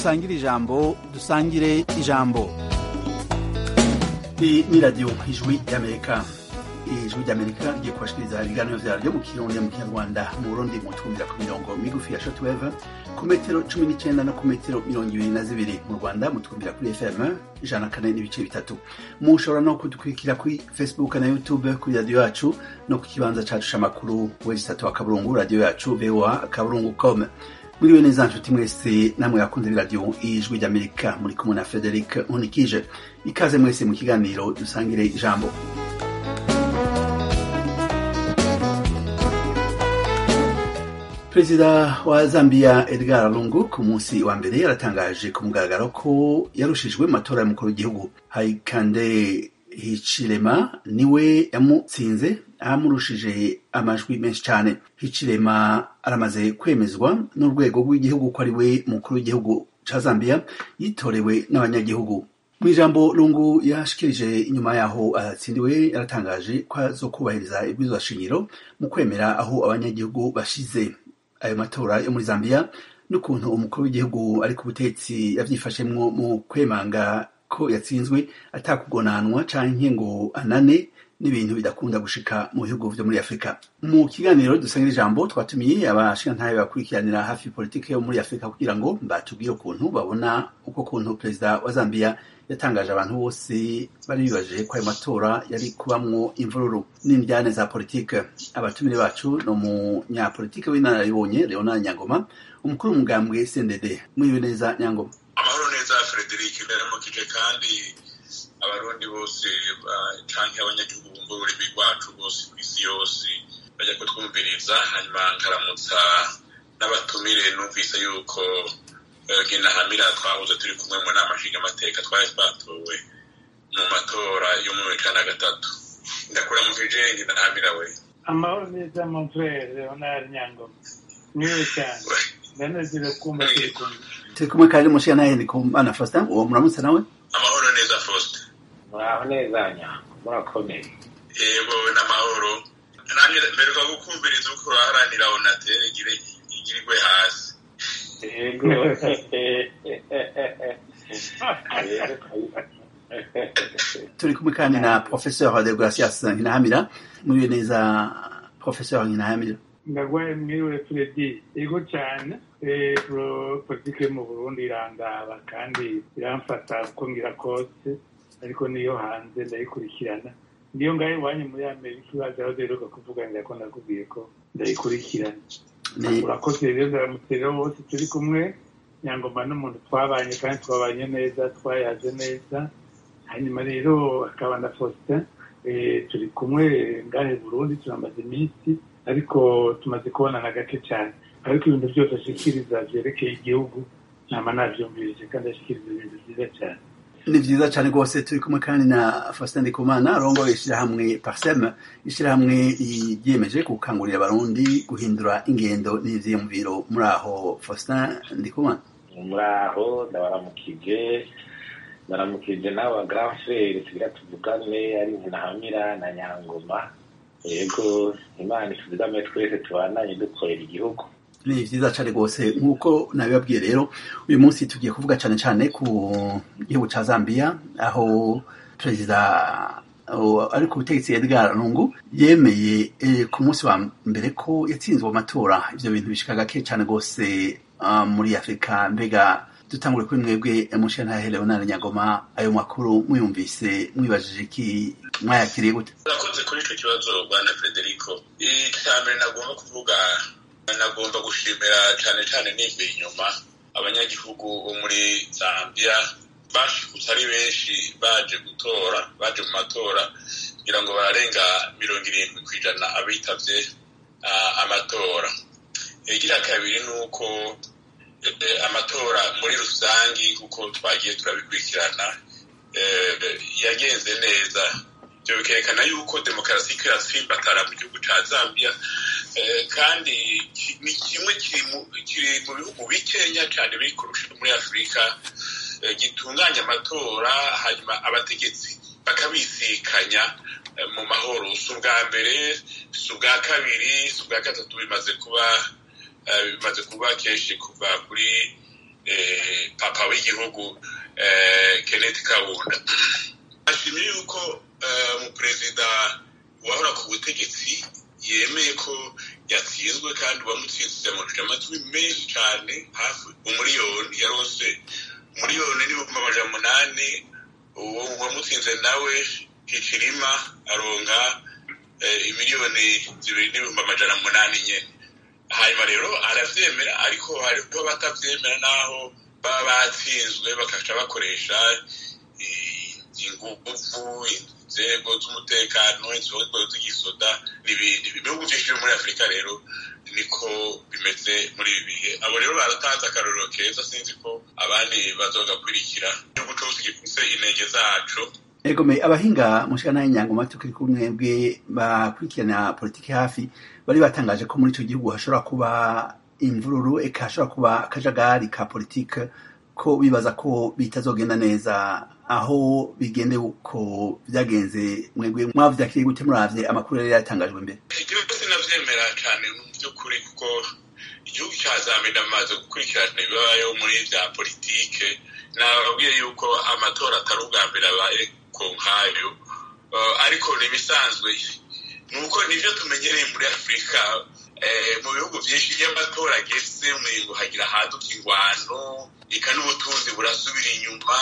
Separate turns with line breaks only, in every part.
dusangire ijambo dusangire ijambo
iyi ni radiyo ijwi ry'amerika ijwi ry'amerika rigiye kubashikiriza ibiganiro vyaryo mu kirundi mu kinyarwanda mu burundi mu twumvira ku mirongo migufi ya shortwave ku metero cumi n'icenda no ku metero mirongo ibiri na zibiri mu rwanda mutwumvira kuri fm ijana kane n'ibice bitatu mushobora no kudukurikira kuri facebook na youtube kuri radiyo yacu no ku kibanza cacu c'amakuru website wa kaburungu radiyo yacu voa kaburungu com mwiriwe neza nshuti mwese namwe yakunze b'iradiyo ijwi ry'amerika muri kumwe na frederic nkunikije ikaze mwese mu kiganiro dusangire ijambo perezida wa zambia edgar lungu ku munsi wa mbere yaratangaje ku mugaragaro ko yarushijwe mu matora y'umukuru w'igihugu haikande hicirema niwe yamutsinze amurushije amajwi menshi cyane hicirema aramaze kwemezwa n'urwego rw'igihugu ko ari we mukuru w'igihugu ca zambia yitorewe n'abanyagihugu mu ijambo lungu yashikirije inyuma yaho atsindiwe yaratangaje ko azokubahiriza ibwirizwa shingiro mu kwemera aho abanyagihugu bashize ayo matora yo muri zambia n'ukuntu umukuru w'igihugu ari ku butetsi yavyifashemwo mu kwemanga ko yatsinzwe atakugonanwa canke ngo anane n'ibintu bidakunda gushika mu bihugu vyo muri afurika mu kiganiro dusangira ijambo twatumiye abashingantahe bakurikiranira hafi politike yo muri afurika kugira ngo batubwire ukuntu babona uko kuntu perezida wa zambia yatangaje abantu bose bari bibaje ko ayo matora yari kubamwo imvururu n'indyane za politike abatumire bacu ni umunyapolitike w'inararibonye leonard nyangoma umukuru w'umugambwe cndd mwiriwe neza nyangoma
amahoro neza frederic ndaramukije kandi abarundi bose canke abanyagihugu bumva ururimi rwacu bose ku isi yose bajya kutwumviriza hanyuma nkaramutsa n'abatumire numvise yuko nkinahamira twahoze turi kumwe mu nama nshingamateka twari twatowe mu matora yo mu ijana na gatatu ndakuramukije nkinahamira we
amahoro neza mon frere leonard nyangoma mwiwe cyane ndanezerewe kumva turi kumwe
turi kumwe kandi mushingantahe ndi kumana faustin uwo muramutse nawe
amahoro neza faustin
muraho neza nyango murakomeye
yego n'amahoro namwe mperuka gukumviriza uko uraharanira onatere igirirwe hasi
yego
turi kumwe kandi na professeur de gracias nkinahamira mwiriwe neza professeur nkinahamira
ndagwaye mwiriwe fredi yego cyane politike yo mu burundi irangaba kandi iramfata uko ngira kose ariko niyo hanze ndayikurikirana niyo ngaho iwanyu muri amerika ibaza aho duheruka kuvuganira ko nakubwiye ko ndayikurikirana urakoze rero ndaramutse rero bose turi kumwe nyangoma n'umuntu twabanye kandi twabanye neza twayaze neza hanyuma rero akaba na faustin turi kumwe ngahe burundi turamaze iminsi ariko tumaze kubonana gake cyane ariko ibintu byose ashikiriza byerekeye igihugu nama navyumvirije kandi ashikiriza ibintu byiza cyane
ni vyiza cane rwose turi kumwe kandi na faustin ndikumana arongoye ishirahamwe parsem ishirahamwe ryiyemeje gukangurira abarundi guhindura ingendo n'ivyiyumviro muri aho faustin ndikumana
muraho ndabaramukije ndaramukije n'aba grand frere tugira tuvugane ari nkinahamira na nyangoma yego imana ituzigame twese tubananye dukorera igihugu
ni vyiza cane rwose nk'uko nabibabwiye rero uyu munsi tugiye kuvuga cane cane ku gihugu ca zambia aho perezida ari ku butegetsi edgar lungu yemeye ku munsi wa mbere ko yatsinzwe mu matora ivyo bintu bishika gake cane rwose muri afurika mbega dutangure kuri mwebwe mushantahe leonard nyagoma ayo makuru mwiyumvise mwibajije iki mwayakiriye gute
urakoze kuri ico kibazo bwana frederico icambere nagomba kuvuga nagomba gushimira cane cane nimba inyuma abanyagihugu bo muri zambia bashikutse ari benshi baje gutora baje mu matora kugira ngo bararenga mirongo irindwi ku ijana abitavye amatora igira kabiri ni uko amatora muri rusangi kuko twagiye turabikurikirana yagenze neza ibyo bikerekana yuko demokarasi iriko iratsimbatara mu gihugu ca zambia kandi ni kimwe kiri mu bihugu bikenya cyane biri kurusha muri afurika gitunganya amatora hanyuma abategetsi bakabisikanya mu mahoro si ubwa mbere si ubwa kabiri si ubwa gatatu bimaze kuba bimaze kuba kenshi kuva kuri papa w'igihugu kenneth kabunda ashimiye yuko umuperezida wahora ku butegetsi yemeye ko yatsinzwe kandi uwamutsinze yamuruje amatwi menshi cyane hafi umuriyoni yarose umuriyoni n'ibihumbi amajana umunani uwo uwamutsinze nawe hicirima aronka imiliyoni zibiri n'ibihumbi amajana umunani nyine hanyuma rero arabyemera ariko hariho batabyemera n'aho baba batsinzwe bakaca bakoresha ingufu inzego z'umutekano inzego z'igisoda n'ibindi ibihugu byinshi byo muri afurika rero niko bimeze muri ibi bihe abo rero baratanze akarorero keza sinzi ko abandi bazogakurikira igihugu cyose gifise intege zaco
egome abahinga mushikana y'inyangoma tukiri kumwe bwe bakurikirana politiki hafi bari batangaje ko muri ico gihugu hashobora kuba imvururu eka hashobora kuba akajagari ka politiki ko bibaza ko bitazogenda neza aho bigende uko byagenze mwebwe mwavyakiriye gute muravye amakuru yari yatangajwe mbere
igihugu sinavyemera cane mu vy'ukuri kuko igihugu ca zambia ndamaze gukurikirana ibibayo muri vya politike nababwiye yuko amatora atari ubwa mbere abaye ko nkayo ariko ni ibisanzwe nuko nivyo tumenyereye muri afurika mu bihugu vyinshi iyo amatora ageze umengo hagira haduka ingwano eka n'ubutunzi burasubira inyuma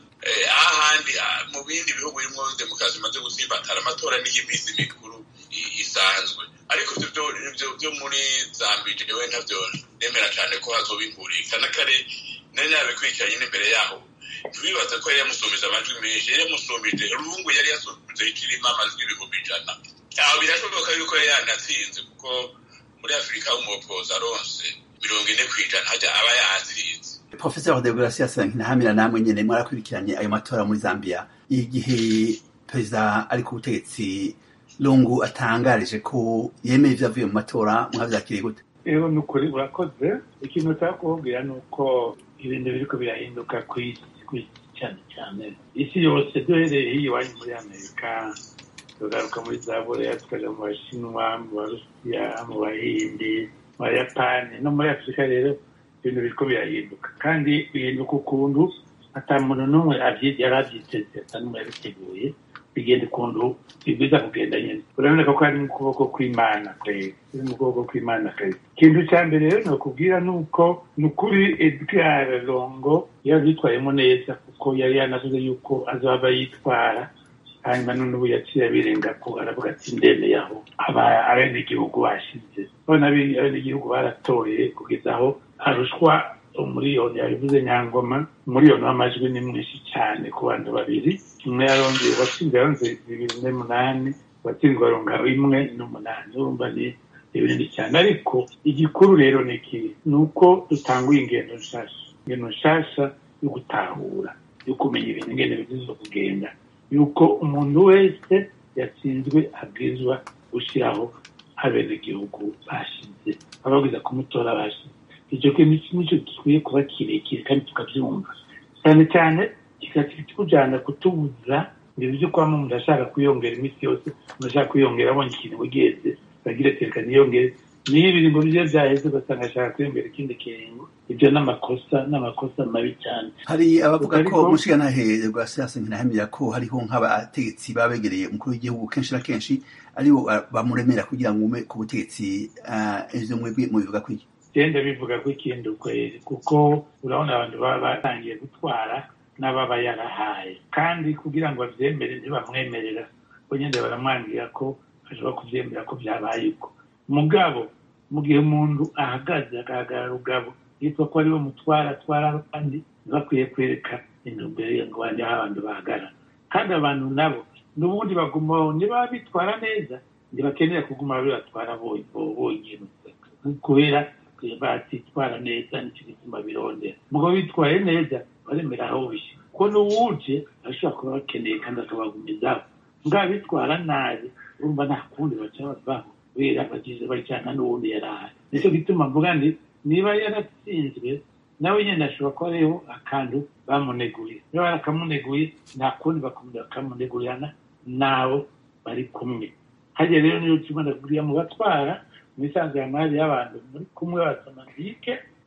ahandi mu bindi bihugu birimo demokarasi imaze gutsimbatara amatora niyo iminsi mikuru isanzwe ariko byo muri zambije we ntabyo nemera cyane ko hazoba inkurika n'akare nari nabikurikiranye n'imbere yaho ntibibaze ko yari yamusumbije amajwi menshi yari yamusumbije rungu yari yasumbije ikirimo amajwi ibihumbi ijana aho birashoboka yuko yari yanatsinze kuko muri afurika umupoza aronse mirongo ine ku ijana hajya aba yatsinze
professeur de gracias ntahamira namwe nyene mwarakurikiranye ayo matora muri zambia igihe perezida ari ku butegetsi lungu atangarije ko yemeye ivyavuye mu matora mwavyakiriye gute
rero ni ukuri urakoze ikintu ushaka kubabwira ni uko ibintu biriko birahinduka ku isi ku isi cyane cyane isi yose duhereye hiyo iwanyu muri amerika tugaruka muri za boreya tukaja mu bashinwa mu barusiya mu bahindi mu bayapani no muri afurika rero ibintu biriko birahinduka kandi bihinduka ukuntu ata muntu n'umwe yari abyiteze ata n'umwe yabiteguye bigenda ukuntu bibwiza kugenda nyine uraboneka ko ari mu kuboko kw'imana kwezi iri mu kuboko kw'imana kwezi ikintu cya mbere rero ni ukubwira ni uko ni ukuri edgar longo yabyitwayemo neza kuko yari yanavuze yuko azaba yitwara hanyuma none ubu yaciye abirenga ko aravuga ati ndemeye aho abenegihugu bashize none abenegihugu baratoye kugeza aho harushwa umuriyoni yabivuze nyangoma umuriyoni w'amajwi ni mwinshi cyane ku bantu babiri umwe yarongeye uwatsinze yaronze bibiri n'umunani uwatsinzwe aronga imwe n'umunani urumva ni ibinini cyane ariko igikuru rero ni iki ni uko dutanguye ingendo nshasha ingendo nshasha yo gutahura yo kumenya ibintu ingendo bigize kugenda yuko umuntu wese yatsinzwe abwirizwa gushyiraho abenegihugu bashize ababwiza kumutora bashize icyo kintu nicyo gikwiye kuba kirekire kandi tukabyumva cyane cyane kikatujyana kutubuza ibintu byo kuba umuntu ashaka kwiyongera iminsi yose umuntu ashaka kwiyongera abonye ikintu wigeze bagira ati reka niyongere niyo ibiringo bye byaheze ugasanga ashaka kwiyongera ikindi kiringo ibyo ni amakosa ni amakosa mabi cyane
hari abavuga ko umushigantahe rwa siyansi ntinahamira ko hariho nk'abategetsi babegereye umukuru w'igihugu kenshi na kenshi aribo bamuremera kugira ngo ume ku butegetsi ibyo mwebwe mubivuga ko iki
genda bivuga ko ikindi ukwezi kuko urabona abantu baba batangiye gutwara n'ababa yarahaye kandi kugira ngo babyemere ntibamwemerera bo nyine baramwangira ko ashobora kubyemera ko byabaye uko mugabo mu gihe umuntu ahagaze agahagarara rugabo yitwa ko ariwe mutwara atwara abandi ntibakwiye kwereka intumbero ye ngo bajye aho abantu bahagarara kandi abantu nabo n'ubundi bagumaho niba bitwara neza ntibakenera kuguma bibatwara bonyine kubera batitwara neza nicyo gituma birondera mugabo bitwaye neza baremera aho bishyira ko n'uwuje ashobora kuba bakeneye kandi akabagumizaho mbwa bitwara nabi urumva nta kundi baca bavaho kubera bagize bajyana n'uwundi yari ahari nicyo gituma mvuga nti niba yaratsinzwe nawe nyine ashobora kuba ariho akantu bamuneguye niba barakamuneguye nta kundi bakamunegurana nabo bari kumwe hajya rero niyo tubona buriya mu batwara mu isanzwe ya mari y'abantu muri kumwe basamantike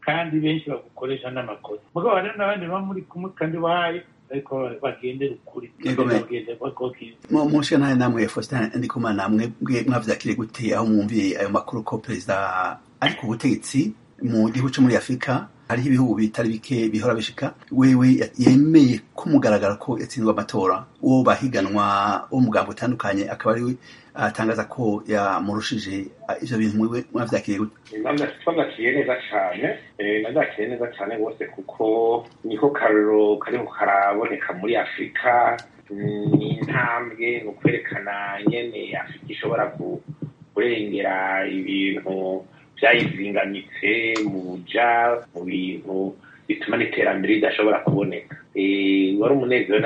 kandi benshi bagukoresha n'amakosa mugabo hari n'abandi baba muri kumwe kandi bahaye ariko bagendera ukuri
mushe nawe namwe faustin ndikumana namwe mwavyakire gute aho mwumviye ayo makuru ko perezida ari ku butegetsi mu gihugu co muri afurika hariho ibihugu bitari bike bihora bishika wewe yemeye ko mugaragara ko yatsinzwe amatora uwo bahiganwa wo mugambo utandukanye akaba ari we atangaza ko yamurushije ivyo bintu mwiwe mwavyakiriye gute
twavyakiye neza cane navyakiye neza cane rwose kuko niko karero kariko karaboneka muri afurika ni intambwe ni ukwerekana nyene afurika ishobora kurengera ibintu vyayizingamitse mu buja mu bintu bituma n'iterambere ridashobora kuboneka wari umunezero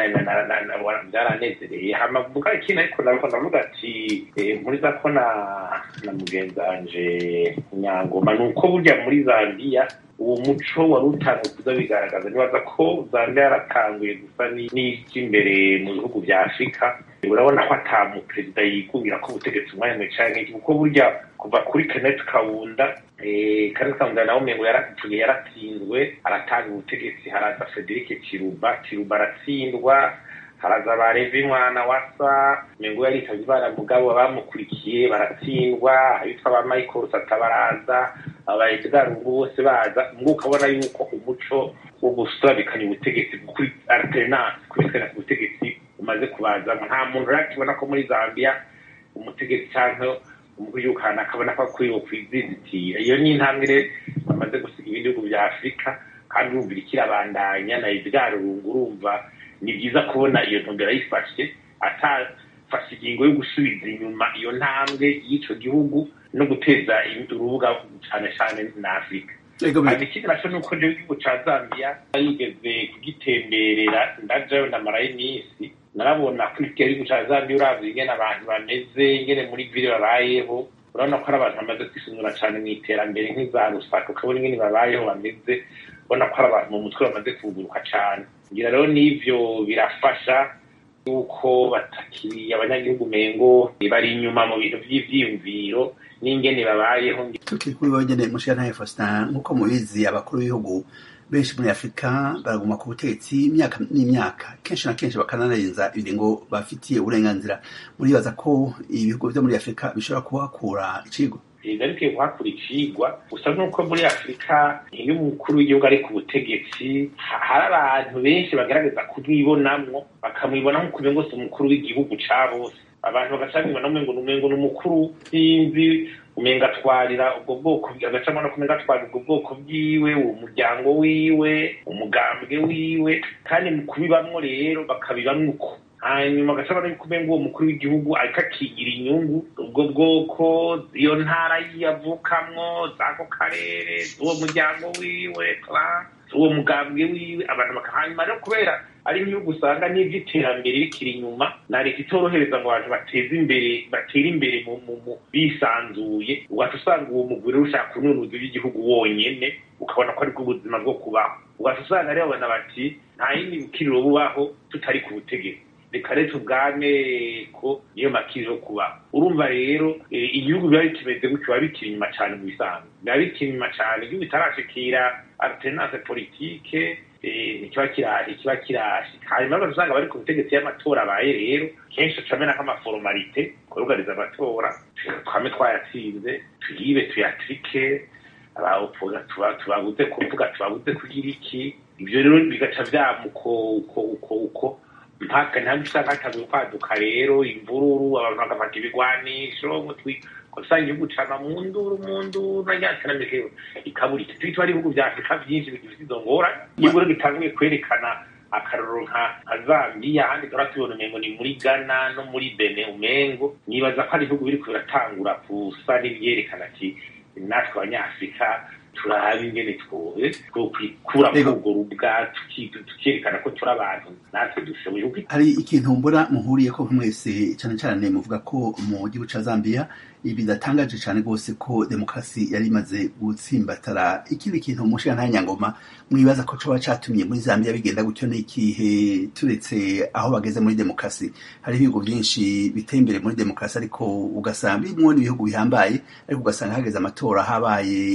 byaranezereye hamavuga ikintu ariko nariko ndavuga ati mpuriza ko na na mugenzi wanje nyangoma ni uko burya muri zambiya uwo muco wari utanguye kuza bigaragaza nibaza ko zambiya yaratanguye gusa n'iry'imbere mu bihugu vya afurika urabona ko ata muperezida yigungira ko ubutegetsi umwanya mwe canke kuko burya kuva kuri kenneth kawunda kenneth kawunda nawe umengo yarapfuye yaratsinzwe aratanga ubutegetsi haraza frederic kiruba kiruba aratsindwa haraza barevi mwana wasa mengo yaritavye imana mugabo abamukurikiye baratsindwa abitwa ba michael satabaraza aba edgar ngo bose baza ngo ukabona yuko umuco wo gusabikanya ubutegetsi kuri alternance kubikana ku butegetsi umaze kubazamo nta muntu urakibona ko muri zambia umutegetsi canke umuyukana akabona ko akwiye kwizizitira iyo ni intambwe rero bamaze gusiga ibindi bihugu vya afurika kandi urumva ikirabandanya na edgar rungu urumva ni byiza kubona iyo ntumbero ayifashe atafashe ingingo yo gusubiza inyuma iyo ntambwe y'ico gihugu no guteza urubuga cane cane na afurika hanyuma ikindi naco ni uko igihugu ca zambiya yigeze kugitemberera ndajayo ndamarayo iminsi narabona ko igihugu ca zambiya uravye ingene abantu bameze ingene muri vile babayeho urabona ko ari abantu bamaze kwisungura cane mw'iterambere nk'iza rusaka ukabona ingene babayeho bameze ubona ko ari abantu mu mutwe bamaze kuguruka cane ngira rero n'ivyo birafasha yuko batakiri abanyagihugu mengo bari inyuma mu bintu vy'ivyiyumviro n'ingene babayeho
tukiri kuri bagene mushira Faustin nk'uko mubizi abakuru b'ibihugu benshi muri afurika baraguma ku butegetsi imyaka n'imyaka kenshi na kenshi bakananarenza ibiringo bafitiye uburenganzira muribaza ko ibihugu vyo muri afurika bishobora kuhakura icigwa
perezida ariko kuhakura icigwa gusa nuko muri afurika iyo umukuru w'igihugu ari ku butegetsi hari abantu benshi bagaragaza kumwibonamwo bakamwibona nk'uko umengo si umukuru w'igihugu ca bose abantu bagacamibona umengo umengo ni umukuru sinzi umenga atwarira ubwo bwoko agacamo no kumenga atwarira ubwo bwoko bwiwe uwo muryango wiwe umugambwe wiwe kandi mu kubibamwo rero bakabibamwo uko hanyuma agashobora no kumenya uwo mukuru w'igihugu ariko akigira inyungu ubwo bwoko iyo ntara yavukamwo z'ako karere z'uwo muryango wiwe uwo mugambwe wiwe abantu bakahanyuma rero kubera ari ibihugu usanga n'ivy'iterambere rikiri inyuma na leta itorohereza ngo abantu bateze imbere batere imbere mu bisanzuye ugaca usanga uwo mugwi rero ushaka kununuza iby'igihugu wonyene ukabona ko ariko ubuzima bwo kubaho ugaca usanga rero babona bati nta yindi bukiriro bubaho tutari ku butegetsi reka rero tubwane ko niyo makiri yo kubaho urumva rero igihugu biba bikimeze gutyo biba bikiri inyuma cane mu bisanzwe biba bikiri inyuma cane igihugu bitarashikira alternance politike ikiba kiraje kiba kirashika hanyuma rero usanga bari ku butegetsi y'amatora abaye rero kenshi ucamena nk'amaforomalite kurugariza amatora twame twayatsinze tuyibe tuyatrike abaopoza tubabuze kuvuga tubabuze kugira iki ivyo rero bigaca vyamuko uko uko uko mpaka ntabwo usanga hatanguye kwaduka rero imvururu abantu bagafata ibigwanisho usanga igihugu cama mu nduru mu nduru na rya terambere ikabura iki turi ari ibihugu vya afurika vyinshi bifite izo ngorane igihugu rero gitanguye kwerekana akarorero nka zambiya ahandi tora tubona umengo ni muri ghana no muri bene umengo nibaza ko ari ibihugu biriko biratangura kusa n'ivyerekana ati natwe abanyafurika turaba ingene twokwikura muri urwo rubwa tukerekana ko turi abantu natwe dushoboye
hari ikintu mbona muhuriye ko mwese cyane cyane muvuga ko mu gihugu ca zambiya bidatangaje cyane rwose ko demokarasi yari imaze gutsimbatara ikindi kintu mushira nta nyangoma mwibaza ko coba catumye muri zambiya bigenda gutyo n'ikihe turetse aho bageze muri demokarasi hari ibihugu byinshi biteye imbere muri demokarasi ariko ugasanga birimwo n'ibihugu bihambaye ariko ugasanga hageze amatora habaye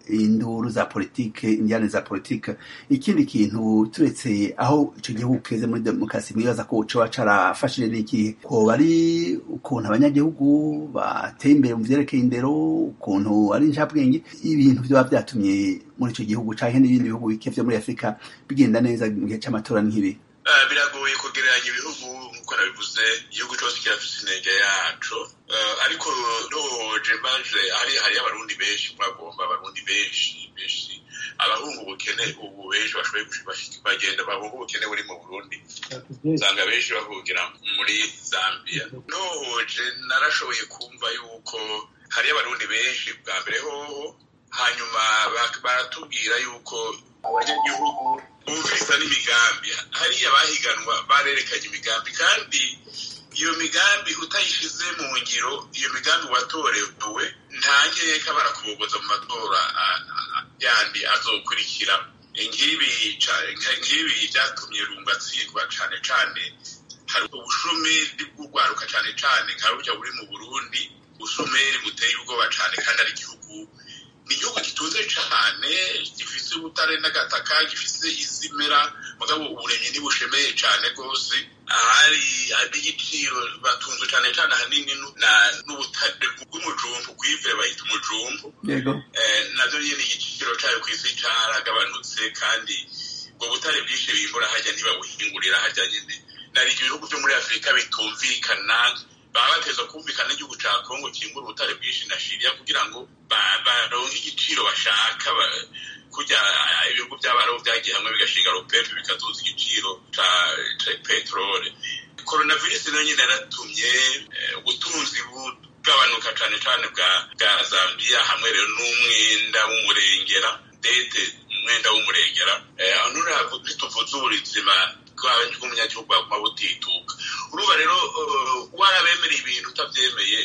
induru za politike injyane za politike ikindi kintu turetse aho ico gihugu keze muri demokarasi mwibaza ko coba carafashije n'iki koba ari ukuntu abanyagihugu bateye imbere mu vyerekeye indero ukuntu ari njabwenge ibintu vyoba vyatumye muri ico gihugu canke n'ibindi bihugu bike vyo muri afurika bigenda neza mu gihe c'amatora nk'ibi
biragoye kugereranya ibihugu nk'uko nabivuze igihugu cyose kirafite intege yaco ariko ntohoje mbaje hari hariyo abarundi benshi bagomba abarundi benshi benshi abahunga ubukene ubu benshi bashoboye bagenda bahunga ubukene buri mu burundi usanga benshi bahungira muri zambia ntohoje narashoboye kumva yuko hariyo abarundi benshi bwa mbere hoho hanyuma baratubwira yuko abanyagihugu bumviriza n'imigambi hariya bahiganwa barerekanye imigambi kandi iyo migambi utayishize mu ngiro iyo migambi watorewe nta nkeka barakubogoza mu matora yandi azokurikira nk'ibi byatumye runga atsindwa cane cane hari ubushomeri bw'urwaruka cane cane nka burya buri mu burundi ubushomeri buteye ubwoba cane kandi ari igihugu ni igihugu gitunze cane gifise ubutare n'agataka gifise isi imera mugabo uburimyi ntibushemeye cane rwose ahari hari igiciro batunzwe cane cane ahanini n'ubutare bw'umujumbu kwivire bayita umujumbu navyo nyene igiciro cayo kw'isi caragabanutse kandi ubwo butare bwinshi bimbura harya ntibabuhingurira harya nyene nari ibihugu vyo muri afurika bitumvikana baba bateza kumvikana n'igihugu ca kongo kimbura ubutare bwinshi na shiriya kugira ngo baronke igiciro bashaka kurya ibihugu by'abarabu byagiye hamwe bigashinga ropepe bikazuza igiciro ca peterole coronavirus nayo nyine yaratumye ubutunzi bugabanuka cane cane bwa bwa zambia hamwe rero n'umwenda w'umurengera dete umwenda w'umurengera aho ntituvuze ubuzima bw'umunyagihugu baguma butituka urumva rero warabemereye ibintu utabyemeye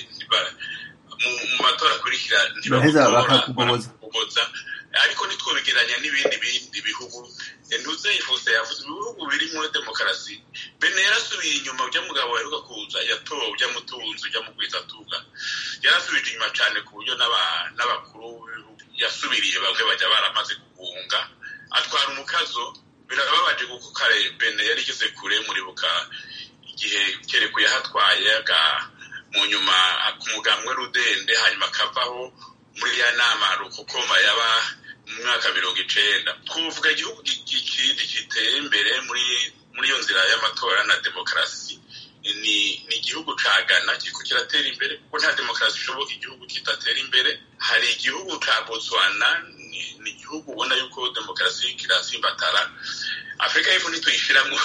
mu matora akurikira ntibakugoboza ariko ntitwobigeranya n'ibindi bindi bihugu ntuze yifuza yavuze ibihugu birimo demokarasi bene yarasubiye inyuma ujya mugabo waheruka kuza yatowe ujya mutunzi ujya mugwiza atunga yarasubije inyuma cyane ku buryo n'abakuru b'ibihugu yasubiriye bamwe bajya baramaze guhunga atwara umukazo birababaje kuko kare bene yari igeze kure muribuka igihe kereko yahatwaye mu nyuma ku mugambwe rudende hanyuma akavaho muri ya nama rukokoma yaba mu mwaka mirongo icenda twavuga igihugu kindi giteye imbere muri muri iyo nzira y'amatora na demokarasi ni ni igihugu ca Ghana kiriko kiratera imbere kuko nta demokarasi ishoboka igihugu kidatera imbere hari igihugu ca Botswana ni igihugu ubona yuko demokarasi kirasimbatara afurika y'epfo ntituyishiramwo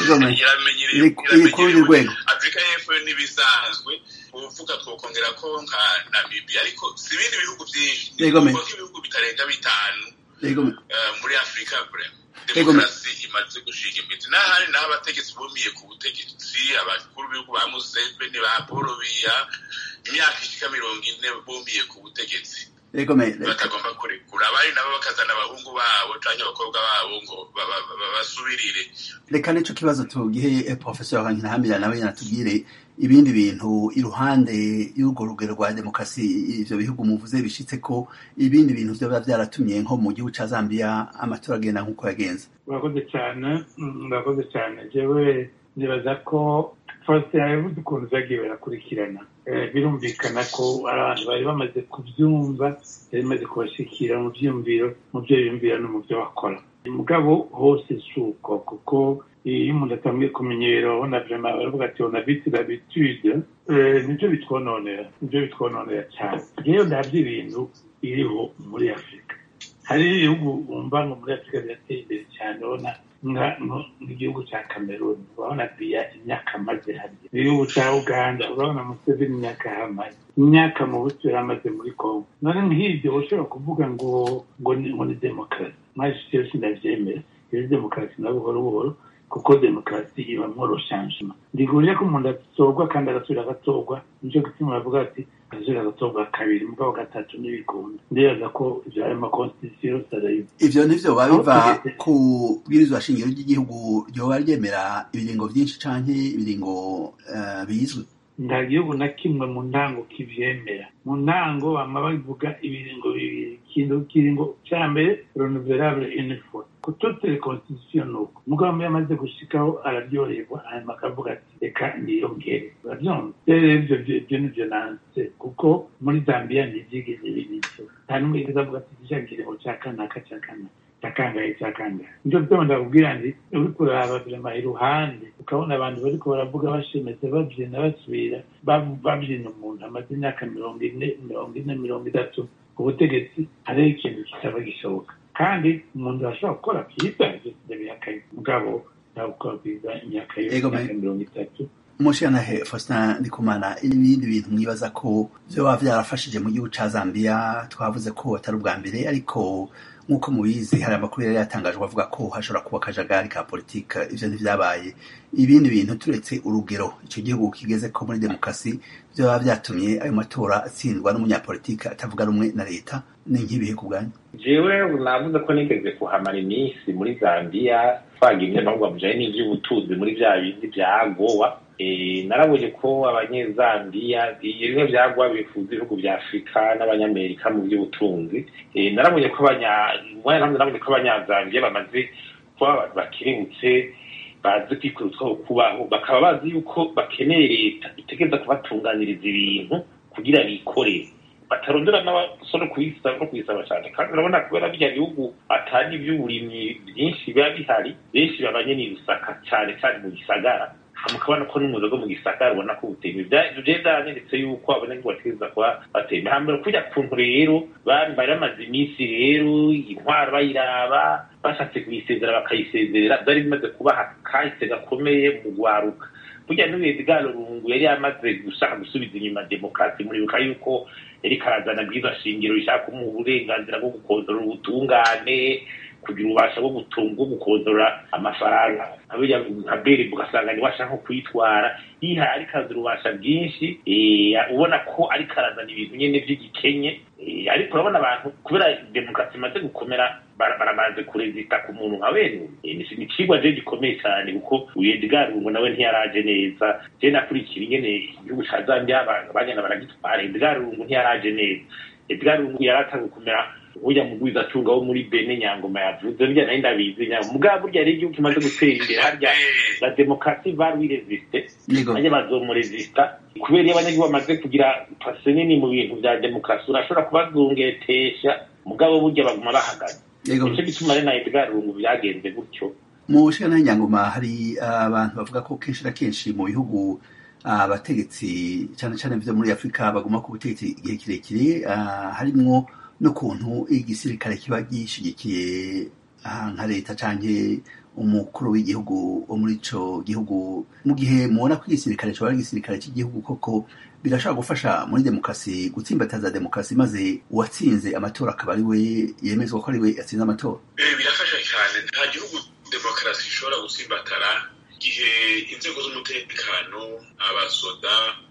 iramenyereye afurika y'epfo n'ibisanzwe uvuga twokongera ko nka namibia ariko si ibindi bihugu byinshi kuko ibihugu bitarenga bitanu muri afurika demokarasi imaze gushinga imizi n'ahandi naho abategetsi bumiye ku butegetsi abakuru b'ibihugu ba museveni ba paul biya imyaka ishika mirongo ine bumiye ku butegetsi batagomba kurekura abari nabo bakazana abahungu babo canke abakobwa babo ngo basubirire
reka nico kibazo tugihe professeur Kankinahamira nawe yanatubwire ibindi bintu iruhande y'urwo rugero rwa demokarasi ivyo bihugu muvuze bishitse ko ibindi bintu vyoba vyaratumye nko mu gihugu ca Zambia amatora agenda nk'uko yagenze
urakoze cyane urakoze cyane jewe nibaza ko faustin yavuze ukuntu vyagiye birakurikirana birumvikana ko abantu bari bamaze kubyumva bari bamaze kubashikira mu byiyumviro mu byo biyumvira no mu byo bakora mugabo hose si uko kuko iyo umuntu atangiye kumenyera urabona vrema baravuga ati on habite l'habitude nibyo bitwononera nibyo bitwononera cyane rero ndabyo ibintu biriho muri afurika hari ibihugu wumva ngo muri afurika birateye imbere cyane urabona nk'igihugu cya cameroon urabona biya imyaka amaze hariya igihugu cya uganda urabona museveni imyaka yahamaze imyaka mu buto yaramaze muri congo none nk'ibyo ushobora kuvuga ngo ngo ni demokarasi mwaje cyose ndavyemera iyo demokarasi na buhoro buhoro kuko demokarasi ibamwo roshanjima ndigurire ko umuntu atorwa kandi agasubira agatorwa nico gituma bavuga ati agasubira agatorwa kabiri mugabo gatatu n'ibikunda ndibaza ko ivyo ari amakonstitusiyo yose arayiva
ivyo ntivyo biba biva ku bwirizwa shingiro ry'igihugu ryoba ryemera ibiringo vyinshi canke ibiringo bizwi
nta gihugu na kimwe mu ntango kivyemera mu ntango bama bavuga ibiringo bibiri ikintu kiringo ca mbere renouvelable une fois ku toute les constitution nuko mugabo iyo amaze gushikaho araryoherwa hanyuma akavuga ati reka niyongere uravyumva rero ivyo vyo nivyo nanse kuko muri zambia ntivyigeze binivyo nta n'umwe yigeze avuga ati ija kiringo ca kanaka ca kanaka cakangaye cakangaye nico gituma ndakubwira nti uriko uraba vrema iruhande ukabona abantu bariko baravuga bashemetse bavyina basubira bavyina umuntu amaze imyaka mirongo ine mirongo ine mirongo itatu ku butegetsi hariho ikintu kitaba gishoboka kandi umuntu arashobora gukora vyiza ndabihakaye mugabo ntabwo gukora vyiza imyaka y'imyaka mirongo itatu
mushanahe faustin ndikumana ibindi bintu mwibaza ko vyoba vyarafashije mu gihugu ca zambia twavuze ko atari ubwa mbere ariko nk'uko mubizi hari amakuru yari yatangajwe avuga ko hashobora kuba akajagari ka politika ivyo ntivyabaye ibindi bintu turetse urugero ico gihugu kigeze ko muri demokarasi vyoba vyatumye ayo matora atsindwa n'umunyapolitika atavuga rumwe na leta ni nk'ibihe ku bwanyu
jewe navuze ko nigeze kuhamara iminsi muri zambia twagira ibinyamahugwa bijanye n'ivy'ubutunzi muri vya bindi vya gowa narabonye ko abanyezambiya bimwe vyagwa bifuza ibihugu vya afurika n'abanyamerika mu vy'ubutunzi narabonye ko narabonye ko abanyazambiya bamaze kuba abantu bakirimutse bazi kwikura utwabo kubaho bakaba bazi yuko bakeneye leta itegereza kubatunganiriza ibintu kugira bikorere batarondera n'abasore kubisaba no kubisaba cyane kandi urabona kubera birya bihugu atari iby'uburimyi byinshi biba bihari benshi babanye n'ibisaka cyane cyane mu gisagara mukabona ko n'umuzo go mu gisagara ubona ko buteye ibyo byaranyeretse yuko abanyagihugu bategereza kuba bateye hambere kujya kuntu rero bari bari bamaze iminsi rero intwaro bayiraba bashatse kuyisezera bakayisezerera byari bimaze kubaha kahise gakomeye mu gwaruka burya n'ubuyobozi bwa rurungu yari yamaze gushaka gusubiza inyuma demokarasi muribuka yuko yari karazana bwiza shingiro rishaka kumuha uburenganzira bwo gukontorora ubutungane kugira ububasha bwo gutunga bwo gukontorora amafaranga nka beri ugasanga niwe ashaka nko kuyitwara yihaye ariko azi ububasha bwinshi ubona ko ariko arazana ibintu nyine by'igikenye ariko urabona abantu kubera demokarasi imaze gukomera baramaze kurezita ku muntu nka bene ni ikigwa je gikomeye cyane kuko uyedgar ngo nawe ntiyaraje neza je nakurikira ingene igihugu ca zambia bagenda baragitwara edgar ngo ntiyaraje neza edgar ngo yaratanze kumera burya mugwiza acunga wo muri bene nyangoma yavuze burya nari ndabizi nyangoma mugabo burya rero igihugu kimaze gutera imbere harya la demokarasi var wiresiste bajya bazomuresista kubera iyo abanyagihugu bamaze kugira pase nini mu bintu vya demokarasi urashobora kubazungetesha mugabo burya baguma bahagaze nicyo gituma rero na edgar rungu byagenze gutyo
mu bushikana nyangoma hari abantu bavuga ko kenshi na kenshi mu bihugu abategetsi cyane cyane vyo muri afurika baguma ku butegetsi igihe kirekire harimwo n'ukuntu igisirikare kiba gishigikiye nka leta canke umukuru w'igihugu wo muri ico gihugu mu gihe mubona ko igisirikare coba ari igisirikare cy'igihugu koko birashobora gufasha muri demokarasi gutsimbataza demokarasi maze uwatsinze amatora akaba ari we yemezwa ko ari we yatsinze amatora
birafasha cyane nta gihugu demokarasi ishobora gutsimbatara igihe inzego z'umutekano abasoda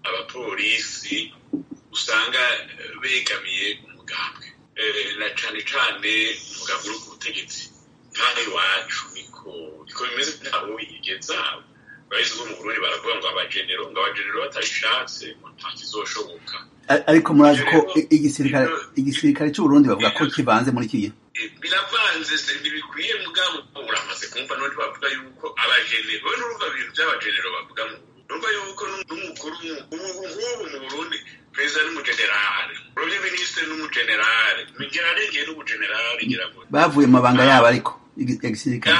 abapolisi usanga begamiye umugambwe na cane cane umugambwe uri ku butegetsi nk'aho iwacu niko niko bimeze ntaho wigeza bahise bo mu burundi baravuga ngo abagenero ngo abagenero batabishatse ngo nta kizoshoboka
ariko murazi ko igisirikare igisirikare cy'uburundi bavuga ko kivanze muri iki gihe
biravanze ntibikwiye mugabo uramaze kumva n'undi bavuga yuko abagenero we n'urumva ibintu by'abagenero bavuga mu urumva yuko n'umukuru nk'ubu mu burundi perezida n'umugenerale urabye minisitiri n'umugenerale migerarengeye n'umugenerale ngira ngo
bavuye mu mabanga yabo ariko ya gisirikare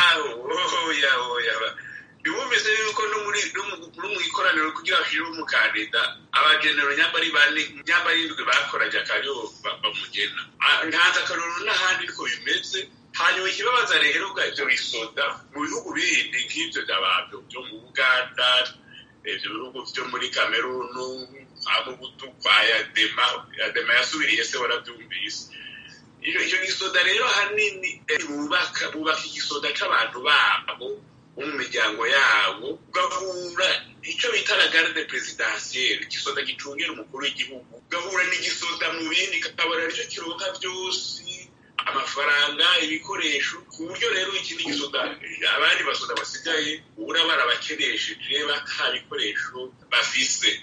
oya oya bibumvise yuko no muri no mu ikoraniro kugira bashireho umukandida abagenero nyambari bane nyambari indwi bakoraje akariho bamugena ntanze akarorero n'ahandi ariko bimeze hanyuma ikibabaza rero bwa ivyo bisoda mu bihugu bindi nk'ivyo vyabavyo vyo mu buganda ivyo bihugu vyo muri kamerunu amubutu kwa yadema yadema yasubiriye se waravyumvise icyo gisoda rero hanini bubaka bubaka igisoda c'abantu babo bo mu miryango yabo ugahura icyo bita la garde presidentielle igisoda gicungera umukuru w'igihugu ugahura n'igisoda mu bindi kakabona aricyo kironka byose amafaranga ibikoresho ku buryo rero ikindi gisoda abandi basoda basigaye ubura barabakenesheje bata bikoresho bafise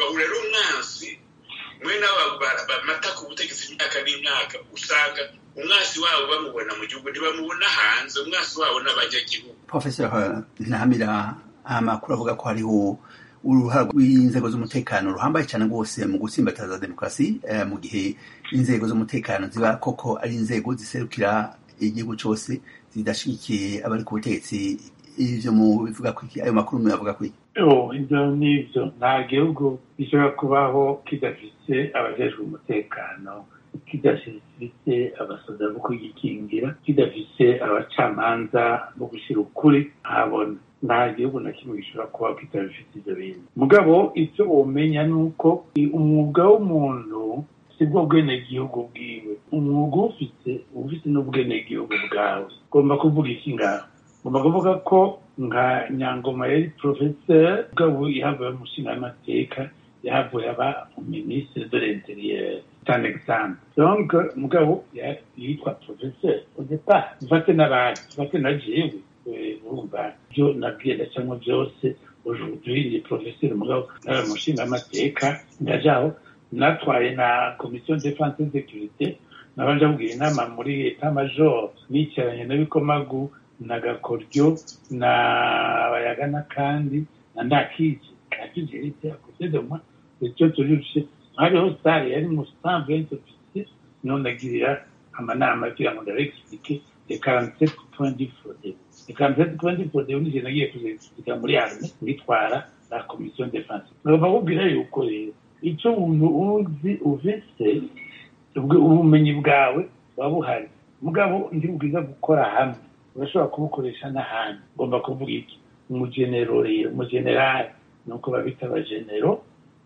bahura rero umwansi mwe nabo bamata ku butegetsi imyaka n'imyaka usanga umwasi wabo bamubona mu gihugu ntibamubona hanze umwasi wabo n'abanyagihugu
professor ntamira amakuru avuga ko hariho uruhara rw'inzego z'umutekano ruhambaye cyane rwose mu gutsimbataza demokarasi mu gihe inzego z'umutekano ziba koko ari inzego ziserukira igihugu cyose zidashyigikiye abari ku butegetsi ivyo mu bivuga ko ayo makuru muyavuga ko
ibyo n'ibyo nta gihugu gishobora kubaho kidafite abajejwe umutekano kidafite abasoda bo kugikingira kidafite abacamanza bo gushyira ukuri ahabona nta gihugu na kimwe gishobora kubaho kitabifite ibyo bintu mugabo icyo womenya ni uko umwuga w'umuntu si bwo bwenegihugu bwiwe umwuga ufite ufite n'ubwenegihugu bwawe ugomba kuvuga iki ngaho ngomba kuvuga ko nka nyangoma yari porofeseri mugabo yahavuye umushingamateka yahavuye aba minisitiri de l'interieur c'est exemple donc mugabo yitwa professeur au départ mfate n'abandi mfate na jewe urumva byo nabwiye ndacamwa byose aujourd'hui ni professeur mugabo nari umushingamateka ndajaho natwaye na commission de défense et sécurité nabanje abwira inama muri etat major nicaranye na bikomagu na gakoryo na bayagana kandi na ndakije ndakije rite akoze de moi icyo turushe hariho sare yari mu cent vingt officier none agirira amanama kugira ngo ndabeexplike les quarante-sept points du frodeo les quarante-sept points du frodeo nije nagiye kuziexplika muri arme ngitwara la commission défense ngomba kubwira yuko rero icyo umuntu uzi ufise ubumenyi bwawe buba buhari mugabo ndi bwiza gukora hamwe urashobora kubukoresha n'ahandi ngomba kuvuga iki umugenero rero umugenerali ni uko babita abagenero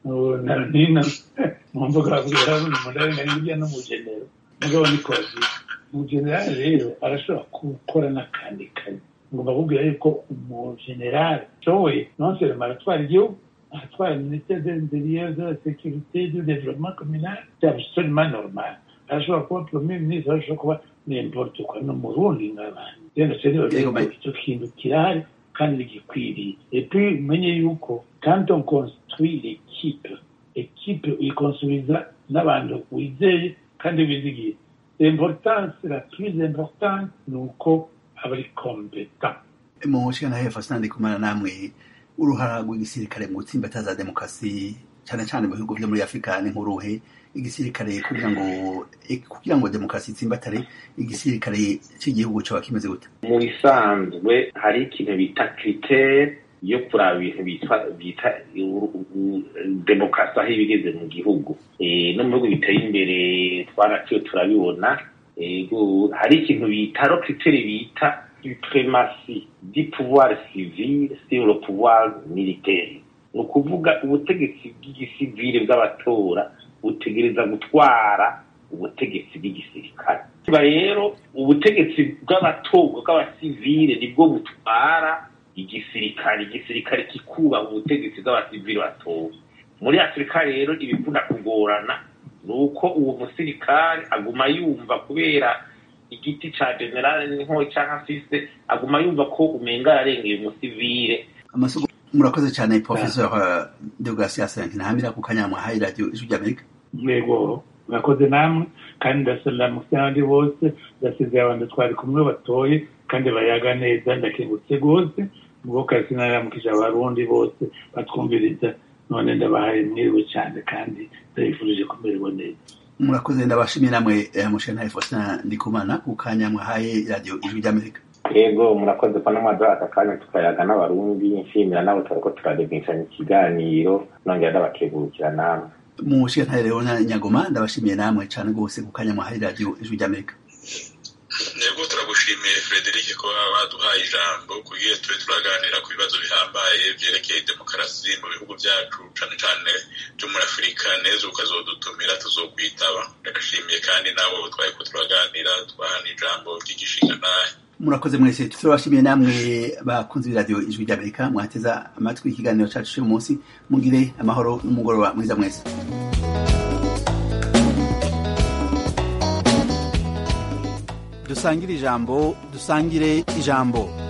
nino mu mvuga babwira umuntu ari hirya n'umugenero mugabo ni kozi umugenerali rero arashobora gukora n'akandi kazi ngomba kubwira yuko umugenerali ashoboye non seulement aratwara igihugu aratwara minisiteri de l'intérieur de la sécurité du développement communal c'est absolument normal arashobora kuba premier ministre arashobora kuba n'importe quoi no mu rundi nk'abandi rero rero icyo kintu kirahari kandi gikwiriye et puis umenye yuko quand on construit l'équipe équipe uyikonsubiza n'abantu wizeye kandi wizigiye l'importance la plus importante ni uko aba ari competent
mu nshingano hepfo sinandi kumara namwe uruhara rw'igisirikare mu gutsimbataza demokarasi cyane cyane mu bihugu byo muri afurika ni nk'uruhe igisirikare kugira ngo kugira ngo demokarasi itsimbatare igisirikare cy'igihugu cyaba kimeze gute
mu bisanzwe hari ikintu bita kritere yo kuraba ibintu bitwa bita demokarasi aho ibigeze mu gihugu no mu bihugu biteye imbere twaraciye turabibona hari ikintu bita ro kritere bita supremacy du pouvoir civil sur le pouvoir militaire ni ukuvuga ubutegetsi bw'igisivile bw'abatora butegereza gutwara ubutegetsi bw'igisirikare kiba rero ubutegetsi bw'abatorwa bw'abasivile nibwo butwara igisirikare igisirikare kikubaha ubutegetsi bw'abasivile batowe muri afurika rero ibikunda kugorana ni uko uwo musirikare aguma yumva kubera igiti ca generale n'inkoyi canke afise aguma yumva ko umenga yarengeye umusivile
amasuku murakoze cyane professeur deogratias ntahamira ku kanyamwa hayi radio ijwi ry'amerika
yego murakoze namwe kandi ndasalamutse n'abandi bose ndasezeye abantu twari kumwe batoye kandi bayaga neza ndakengutse rwose ubwo kazi naramukije abarundi bose batwumviriza none ndabahaye mwiriwe cyane kandi ndabifurije kumererwa neza
murakoze ndabashimiye namwe mushana Faustin Ndikumana ku kanya mwahaye radio ijwi ry'Amerika
yego murakoze ko namwaduha aka kanya tukayaga n'abarundi nshimira nabo turiko turarebeshanya ikiganiro nongera ndabakegurukira namwe
mushana rero na Nyagoma ndabashimiye namwe cyane rwose ku kanya mwahaye radio ijwi ry'Amerika
yego turagushimiye Frederic ko baduhaye ijambo kugira tube turaganira ku bibazo bihambaye byerekeye demokarasi mu bihugu byacu cane cane byo muri afurika neza ukazodutumira tuzokwitaba ndagashimiye kandi nabo twariko turaganira twahana ijambo ry'igishinga naye
murakoze mwese turabashimiye namwe bakunze b'iradiyo ijwi ry'amerika mwateza amatwi ikiganiro cacu cy'uyu munsi mugire amahoro n'umugoroba mwiza mwese
dusangire ijambo dusangire ijambo